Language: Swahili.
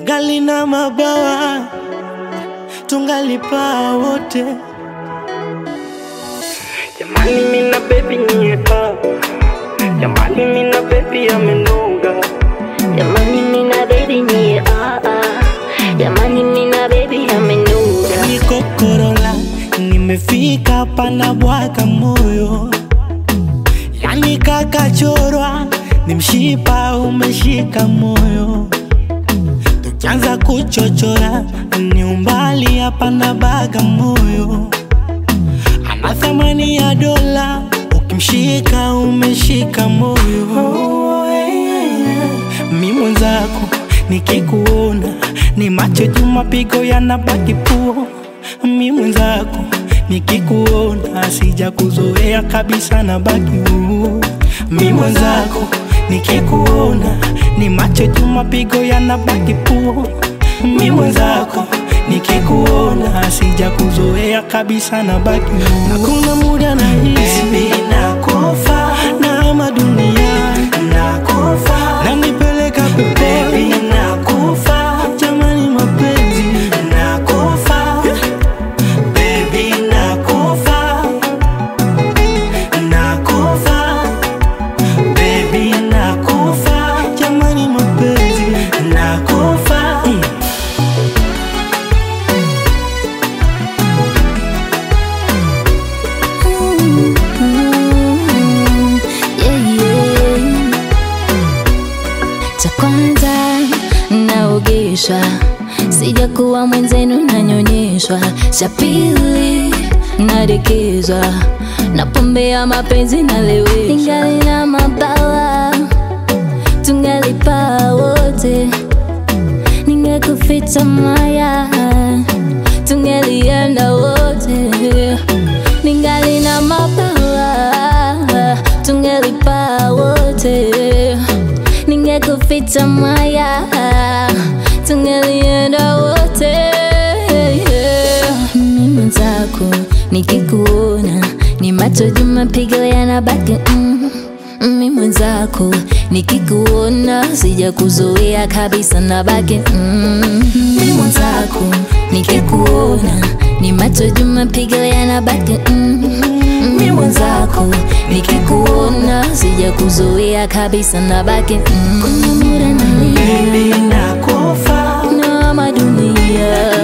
Gali na mabawa tungalipaa wote. Jamani mina baby nyeka Jamani mina baby amenoga Jamani mina baby ni ah ah Jamani mina baby amenoga Niko Korola, nimefika hapa na bwaga moyo, yani kakachorwa, ni mshipa umeshika moyo, tukianza kuchochora ni umbali hapa na baga moyo, ana thamani ya dola, ukimshika umeshika moyo. Mi mwenzako nikikuona ni macho juu, mapigo yanabaki puo. Mi mwenzako nikikuona sija kuzoea kabisa, na baki huu. Mi mwenzako nikikuona ni macho juu, mapigo yanabaki puo. Mi mwenzako nikikuona sija kuzoea kabisa, na baki huu. Hakuna muda na hisi nakufa na madunia nakufa na nipeleka peponi nakufa jamani mapenzi nakufa baby nakufa nakufa baby nakufa jamani mapenzi nakufa mm. yeah, yeah. Cha kwanza naogeshwa, sijakuwa mwenzenu nanyonyeshwa. Cha pili nadekezwa, na pombe ya mapenzi naleweshwa. Ningali na mabawa tungalipaa wote, ningekuficha maya tungelienda wote, ningali na mabawa tungelipaa wote, ningekuficha maya tungelienda wote. Mimi mwenzako nikikuona ni macho juu, mapigo yanabaki mm. Mimi mwenzako nikikuona sija kuzoea kabisa na baki mm. Mimi mwenzako nikikuona ni macho juu, mapigo yanabaki mm. Mimi mwenzako nikikuona sija kuzoea kabisa na baki mm. Kuna muda nalia baby nakufa na madunia